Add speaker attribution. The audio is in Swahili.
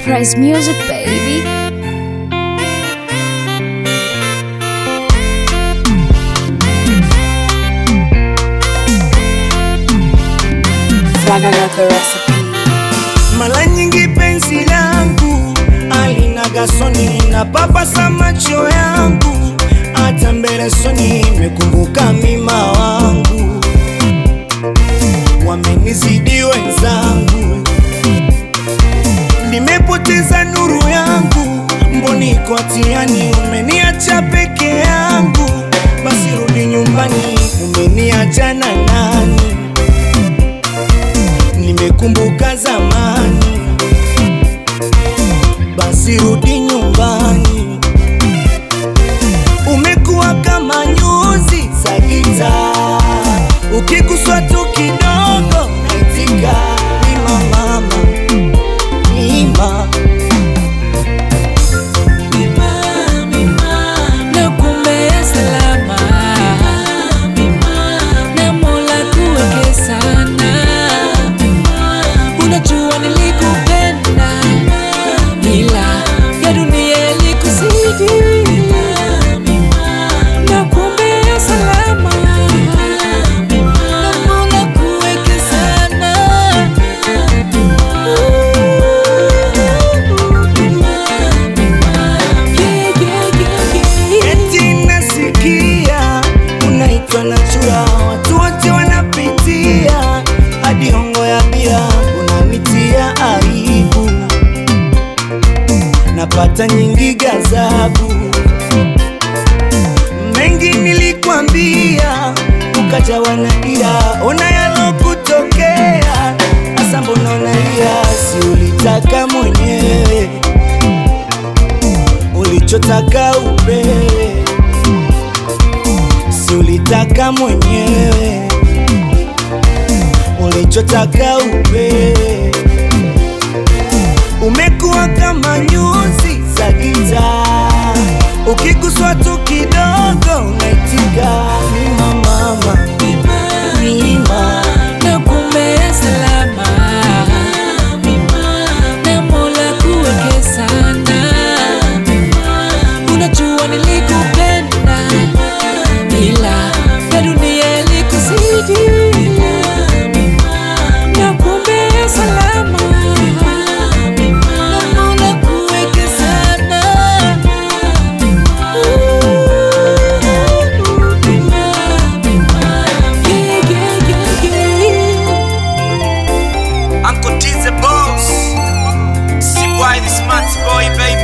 Speaker 1: Price Music, baby.
Speaker 2: Flaga got the recipe.
Speaker 3: Mara nyingi penzi langu alina gasoni na papasa macho yangu, hata mbele soni mekumbuka mima wangu, wamenizidi wenzangu, nimepoteza nuru yangu, mboni iko hatiani, umeniacha peke yangu, basi rudi nyumbani, umeniacha na nani? nimekumbuka zamani, basi rudi nyumbani. Umekuwa kama nyuzi za gitaa, ukiguswa tu kidogo naitika mima mama, mima
Speaker 2: Nakumbea salama na Mola kuweke sana. Unajua nilikupenda ila ya dunia ilikuzidi. Nakumbea salama na Mola kuweke sana. Yeah, yeah, yeah, yeah.
Speaker 3: eti nasikia unaitwa na chura, watu wote wanapitia hadi hongo ya bia, unanitia aibu, napata nyingi gazabu, mengi nilikwambia, ukajawa na ila, ona yalokutokea, asa mbona unalia? Si ulitaka mwenyewe ulichotaka upewe, si ulitaka mwenyewe ulichotaka upewe. Umekuwa kama nyuzi za gitaa, ukiguswa tu kidogo unaitika mima mama, mima
Speaker 2: Nakumbea salama na Mola kuweke sana. Unajua nilikupenda ila ya dunia ilikuzidi. Nakumbea salama na Mola kuweke sana. Yeah, yeah, yeah, yeah.
Speaker 4: Uncle D's the boss. See why the smart boy, baby.